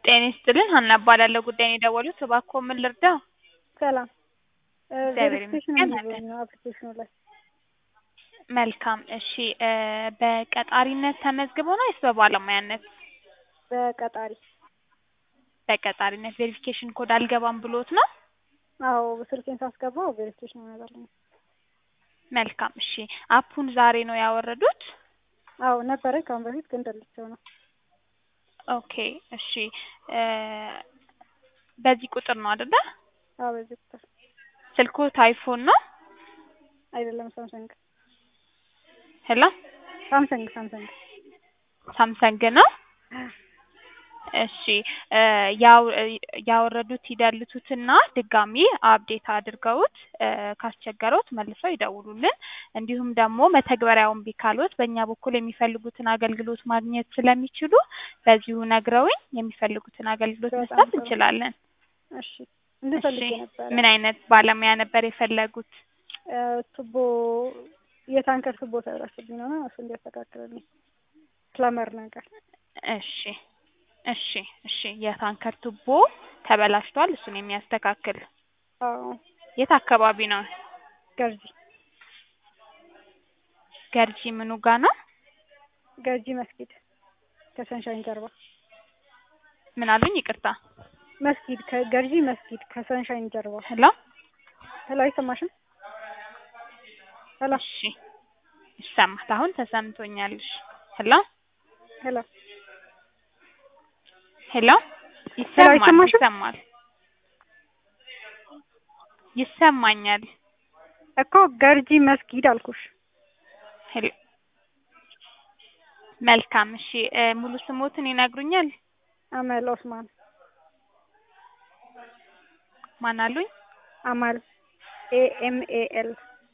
ጤና ይስጥልን ሀና እባላለሁ ጉዳዩን የደወሉት እባክዎ ምን ልርዳው? ሰላም እግዚአብሔር ቬሪፊኬሽን ይመስገን እንዲሆን ነው አፕሊኬሽኑ ላይ መልካም እሺ እ በቀጣሪነት ተመዝግበው ነው ወይስ በባለሙያነት? በቀጣሪ በቀጣሪነት ቬሪፊኬሽን ኮድ አልገባም ብሎት ነው? አዎ ስልኬን ሳስገባው ቬሪፊኬሽን ይመጣልኝ መልካም እሺ አፑን ዛሬ ነው ያወረዱት? አዎ ነበረ ከአሁን በፊት ግን ደልቼው ነው ኦኬ እሺ እ በዚህ ቁጥር ነው አይደለ? አዎ በዚህ ቁጥር ስልክዎት አይፎን ነው? አይደለም ሳምሰንግ ሄሎ ሳምሰንግ ሳምሰንግ ሳምሰንግ ነው? እሺ እ ያው ያወረዱት ይደልቱትና ድጋሚ አፕዴት አድርገውት እ ካስቸገረዎት መልሰው ይደውሉልን። እንዲሁም ደግሞ መተግበሪያውን እምቢ ካሎት በእኛ በኩል የሚፈልጉትን አገልግሎት ማግኘት ስለሚችሉ በዚሁ ነግረውኝ የሚፈልጉትን አገልግሎት በጣም መስጠት ጥሩ። እንችላለን። እሺ እንድፈልግ እሺ ነበረ ምን አይነት ባለሙያ ነበር የፈለጉት? እ ቱቦ የታንከር ቱቦ ተበላሽብኝ ነው እሱ እንዲያስተካክልልኝ ፕለመር ነገር እሺ እሺ እሺ የታንከር ቱቦ ተበላሽቷል እሱን የሚያስተካክል አዎ የት አካባቢ ነው? ገርጂ ገርጂ ምኑ ጋ ነው? ገርጂ መስጊድ ከሰንሻይን ጀርባ ምን አሉኝ? ይቅርታ መስጊድ ከገርጂ መስጊድ ከሰንሻይን ጀርባ ሄሎ ሄሎ አይሰማሽም? ሄሎ እሺ ይሰማል። አሁን ተሰምቶኛል። እሺ ሄሎ ሄሎ ሄሎ ይሰማል አይሰማሽም? ይሰማል ይሰማኛል። እኮ ገርጂ መስጊድ አልኩሽ። ሄሎ መልካም እሺ እ ሙሉ ስሞትን ይነግሩኛል? አመል ኦስማን ማን አሉኝ? አማል ኤ ኤም ኤ ኤል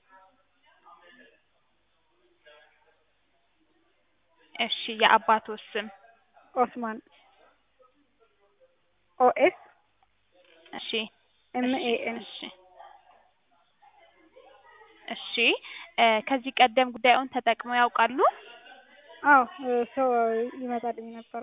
እሺ የአባትዎ ስም? ኦስማን ኦ ኤስ እሺ ኤም እሺ ኤ ኤን እሺ እሺ እ ከዚህ ቀደም ጉዳዩን ተጠቅመው ያውቃሉ? አዎ እ ሰው ይመጣልኝ ነበረ።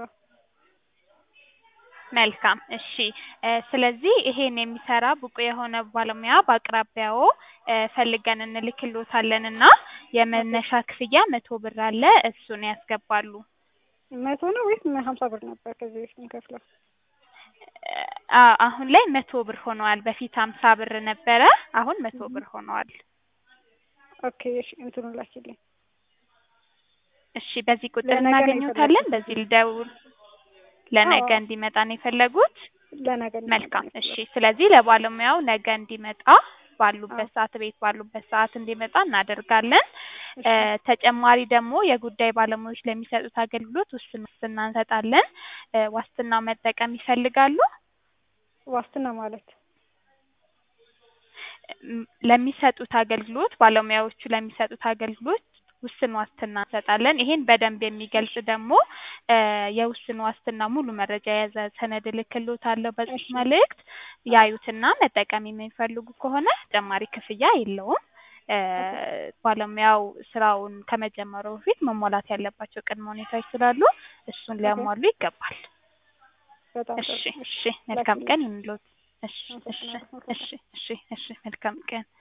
መልካም እሺ እ ስለዚህ ይሄን የሚሰራ ብቁ የሆነ ባለሙያ በአቅራቢያዎ እ ፈልገን እንልክልዎታለን እና የመነሻ ክፍያ መቶ ብር አለ እሱን ያስገባሉ። መቶ ነው ወይስ ሀምሳ ብር ነበር ከዚህ በፊት የምከፍለው? አ አሁን ላይ መቶ ብር ሆነዋል። በፊት ሀምሳ ብር ነበረ አሁን መቶ ብር ሆነዋል። ኦኬ እሺ እንትኑን ላኪልኝ። እሺ በዚህ ቁጥር ለነገ ነው እናገኘዎታለን? የፈለኩት። በዚህ ልደውል? ለነገ አዎ። እንዲመጣ ነው የፈለጉት? ለነገ ነው መልካም የፈለኩት። እሺ ስለዚህ ለባለሙያው ነገ እንዲመጣ ባሉበት አዎ። ሰዓት ቤት ባሉበት ሰዓት እንዲመጣ እናደርጋለን። እ እሺ ተጨማሪ ደግሞ የጉዳይ ባለሙያዎች ለሚሰጡት አገልግሎት ውስን ዋስትና እንሰጣለን። እ ዋስትናው መጠቀም ይፈልጋሉ? ዋስትና ማለት እም ለሚሰጡት አገልግሎት ባለሙያዎቹ ለሚሰጡት አገልግሎት ውስን ዋስትና እንሰጣለን። ይሄን በደንብ የሚገልጽ ደግሞ እ የውስን ዋስትና ሙሉ መረጃ የያዘ ሰነድ እልክልዎታለሁ በጽሁፍ እሺ መልእክት ያዩትና መጠቀም የሚፈልጉ ከሆነ ተጨማሪ ክፍያ የለውም። እ ኦኬ ባለሙያው ስራውን ከመጀመሩ በፊት መሟላት ያለባቸው ቅድመ ሁኔታዎች ስላሉ እሱን ኦኬ ሊያሟሉ ይገባል። በጣም ጥሩ እሺ እሺ እሺ መልካም ላኪልኝ። ቀን ይሁንልዎት። እሺ እሺ አመሰግናለሁ። መልካም እሺ እሺ እሺ መልካም ቀን